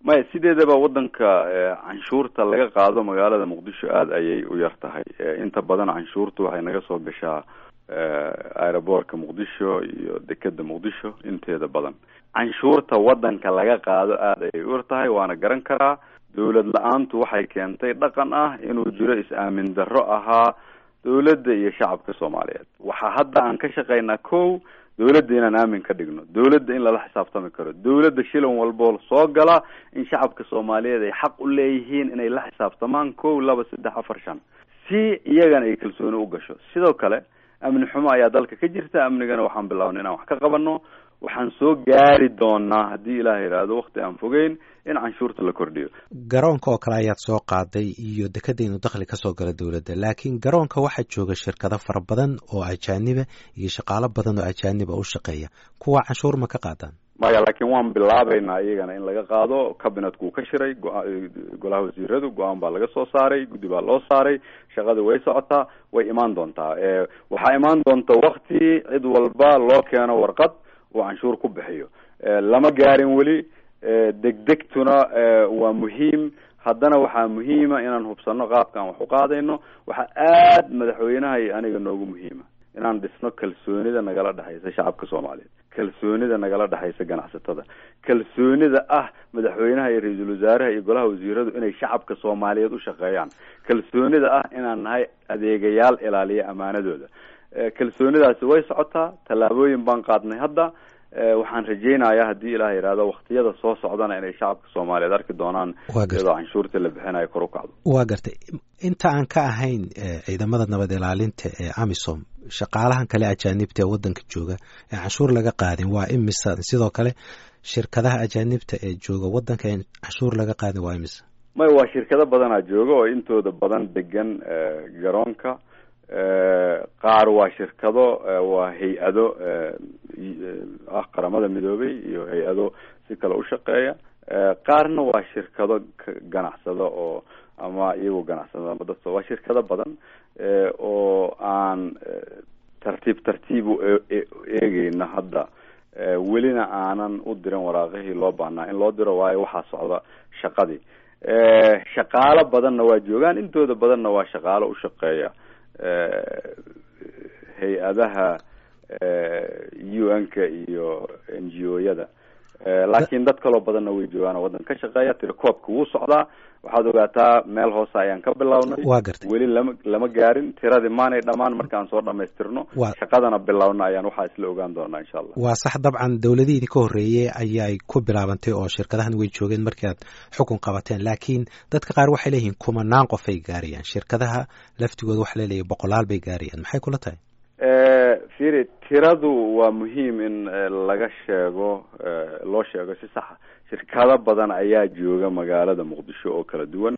maya sideedaba waddanka canshuurta laga qaado magaalada muqdisho aada ayay u yar tahay inta badan canshuurtu waxay naga soo gashaa aeroboortka muqdisho iyo dekeda muqdisho inteeda badan canshuurta waddanka laga qaado aada ayay u yar tahay waana garan karaa dawlad la-aantu waxay keentay dhaqan ah inuu jiro is-aamin darro ahaa dawladda iyo shacabka soomaaliyeed waxaa hadda aan ka shaqaynaa ko dawladda inaan aamin ka dhigno dawladda in lala xisaabtami karo dawladda shilan walboo soo gala in shacabka soomaaliyeed ay xaq u leeyihiin inay la xisaabtamaan ko laba saddex afar shan si iyagana ay kalsooni u gasho sidoo kale amni xumo ayaa dalka ka jirta amnigana waxaan bilaabnay inaan wax ka qabano waxaan soo gaari doonaa haddii ilaah yidhaahdo wakti aan fogeyn in canshuurta la kordhiyo garoonka oo kale ayaad soo qaaday iyo dekeda inuu dakhli kasoo galo dowladda laakiin garoonka waxaa jooga shirkado fara badan oo ajaaniba iyo shaqaalo badan oo ajaaniba u shaqeeya kuwa canshuur ma ka qaadaan maya laakiin waan bilaabaynaa iyagana in laga qaado cabinetku uu ka shiray golaha wasiiradu go-aan baa laga soo saaray guddi baa loo saaray shaqadii way socotaa way imaan doontaa waxaa imaan doonta wakti cid walba loo keeno warqad uu canshuur ku bixiyo lama gaarin weli degdegtuna waa muhiim haddana waxaa muhiima inaan hubsano qaabkaan wax u qaadayno waxaa aad madaxweynaha iyo aniga noogu muhiima inaan dhisno kalsoonida nagala dhexaysa shacabka soomaaliyeed kalsoonida nagala dhexaysa ganacsatada kalsoonida ah madaxweynaha iyo ra-iisul wasaaraha iyo golaha wasiiradu inay shacabka soomaaliyeed u shaqeeyaan kalsoonida ah inaan nahay adeegayaal ilaaliya amaanadooda kalsoonidaasi way socotaa tallaabooyin baan qaadnay hadda waxaan rajeynayaa haddii ilaah yidhaahdo waktiyada soo socdana inay shacabka soomaaliyeed arki doonaan iyadoo canshuurta la bixinayo kor u kacdo waa gartay inta aan ka ahayn ciidamada nabad ilaalinta ee amisom shaqaalahan kale ajaanibta ee waddanka jooga ee canshuur laga qaadin waa imisa sidoo kale shirkadaha ajaanibta ee jooga waddanka ee canshuur laga qaadin waa imisa may waa shirkado badanaa jooga oo intooda badan degan garoonka qaar waa shirkado waa hay-ado ah qaramada midoobay iyo hay-ado si kale u shaqeeya qaarna waa shirkado ganacsado oo ama iyagoo ganacsado ama dad waa shirkado badan oo aan tartiib tartiib u eegeyna hadda welina aanan u diran waraaqihii loo baahnaa in loo diro waayo waxaa socda shaqadii shaqaalo badanna waa joogaan intooda badanna waa shaqaalo u shaqeeya hay-adaha u n-ka iyo n g o-yada laakiin dad kaloo badanna way joogaan oo waddan ka shaqeeya tirakoobka wuu socdaa waxaad ogaataa meel hoose ayaan ka bilownay waa gartay weli lama lama gaarin tiradii maanay dhammaan markaan soo dhamaystirno shaqadana bilowna ayaan waxaa isla ogaan doonaa insha allah waa sax dabcan dowladihii idinka horreeyey ayay ku bilaabantay oo shirkadahan way joogeen markii aad xukun qabateen laakiin dadka qaar waxay leeyihiin kumanaan qof ay gaarayaan shirkadaha laftigooda waxa laleeyahay boqolaal bay gaarayaan maxay kula tahay firi tiradu waa muhiim in laga sheego loo sheego si saxa shirkado badan ayaa jooga magaalada muqdisho oo kala duwan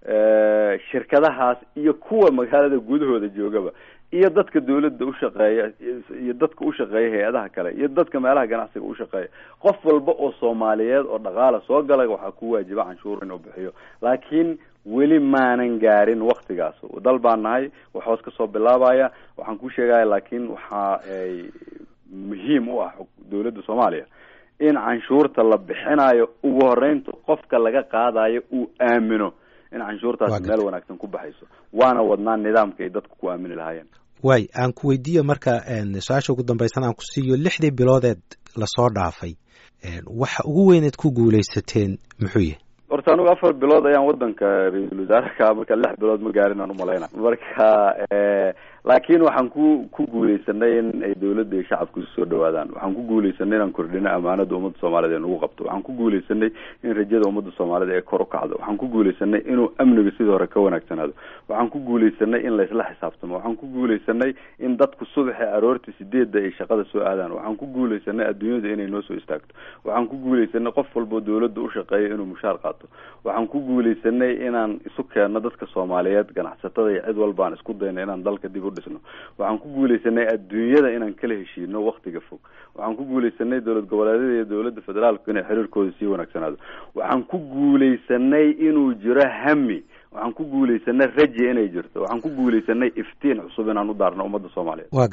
shirkadahaas iyo kuwa magaalada gudahooda joogaba iyo dadka dawladda ushaqeeya iyo dadka ushaqeeya hay-adaha kale iyo dadka meelaha ganacsiga ushaqeeya qof walba oo soomaaliyeed oo dhaqaala soo galay waxaa ku waajiba canshuur inuu bixiyo laakiin weli maanan gaarin waktigaas dal baan nahay wax hoos kasoo bilaabaya waxaan ku sheegaya laakiin waxa ay muhiim u ah dawladda soomaaliya in canshuurta la bixinayo ugu horeynta qofka laga qaadayo uu aamino in canshuurtaasi meel wanaagsan ku baxayso waana wadnaa nidaamka ay dadku ku aamini lahaayeen waay aan ku weydiiyo marka su-aasha ugu dambaysan aan ku siiyo lixdii biloodeed lasoo dhaafay waxa ugu weyneed ku guuleysateen muxuu yahay horta anigu afar bilood ayaan wadanka ra-iisul wasaareka marka lix bilood ma gaarin aan umalayna marka laakiin waxaan ku ku guuleysanay in ay dawladda iyo shacabku isu soo dhawaadaan waxaan ku guuleysanay inaan kordhino amaanada ummadda soomaaliyed ee nagu qabto waxaan ku guuleysanay in rajada ummadda soomaaliyed ee kor u kacdo waxaan ku guuleysanay inuu amniga sidii hore ka wanaagsanaado waxaan ku guuleysanay in laysla xisaabtamo waxaan ku guuleysanay in dadku subaxi aroortii sideedda ay shaqada soo aadaan waxaan ku guuleysanay adduunyada inay noo soo istaagto waxaan ku guuleysanay qof walboo dawladda ushaqeeya inuu mushaar qaato waxaan ku guuleysanay inaan isu keenno dadka soomaaliyeed ganacsatada iyo cid walba aan isku dayno inaan dalka dib u dhisno waxaan ku guuleysanay adduunyada inaan kala heshiino waktiga fog waxaan ku guuleysanay dowlad goboleedyada iyo dowladda federaalku inay xiriirkooda sii wanaagsanaado waxaan ku guuleysanay inuu jiro hami waxaan ku guuleysanay raji inay jirto waxaan ku guuleysanay iftiin cusub inaan u daarno ummadda soomaaliyeed waa gartay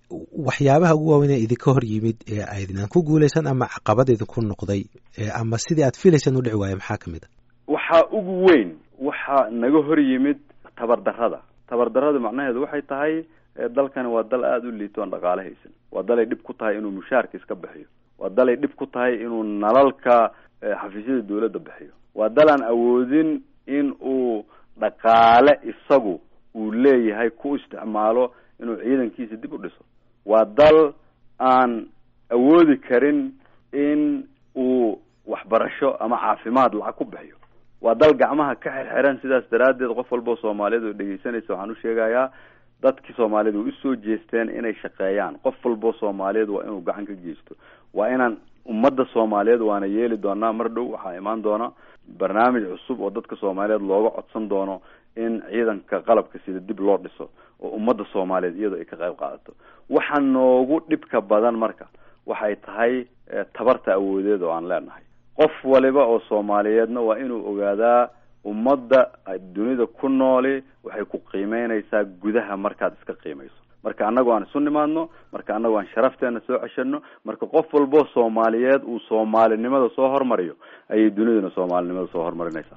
waxyaabaha ugu waaweyn ee idinka hor yimid ee aydinaan ku guulaysan ama caqabad idinku noqday ama sidii aad filaysaan u dhici waayo maxaa ka mid a waxaa ugu weyn waxaa naga hor yimid tabardarrada tabardarrada macnaheedu waxay tahay dalkani waa dal aada u liito aan dhaqaale haysan waa dalay dhib ku tahay inuu mushaarka iska bixiyo waa dalay dhib ku tahay inuu nalalka xafiisyada dawladda bixiyo waa dal aan awoodin in uu dhaqaale isagu uu leeyahay ku isticmaalo inuu ciidankiisa dib u dhiso waa dal aan awoodi karin in uu waxbarasho ama caafimaad lacag ku bixiyo waa dal gacmaha ka xirxiran sidaas daraaddeed qof walbao soomaaliyeed oo dhegeysanaysa waxaan u sheegayaa dadkii soomaaliyed way usoo jeesteen inay shaqeeyaan qof walbao soomaaliyeed waa inuu gacan ka geysto waa inaan ummadda soomaaliyeed waana yeeli doonaa mar dhow waxaa imaan doona barnaamij cusub oo dadka soomaaliyeed looga codsan doono in ciidanka qalabka sida dib loo dhiso oo ummadda soomaaliyeed iyadoo ay ka qayb qaadato waxa noogu dhibka badan marka waxay tahay tabarta awoodeed oo aan leenahay qof waliba oo soomaaliyeedna waa inuu ogaadaa ummadda dunida ku nooli waxay ku qiimeynaysaa gudaha markaad iska qiimayso marka annagu aan isu nimaadno marka annagu aan sharafteena soo ceshano marka qof walbo soomaaliyeed uu soomaalinimada soo hormariyo ayay duniduna soomaalinimada soo hormarinaysaa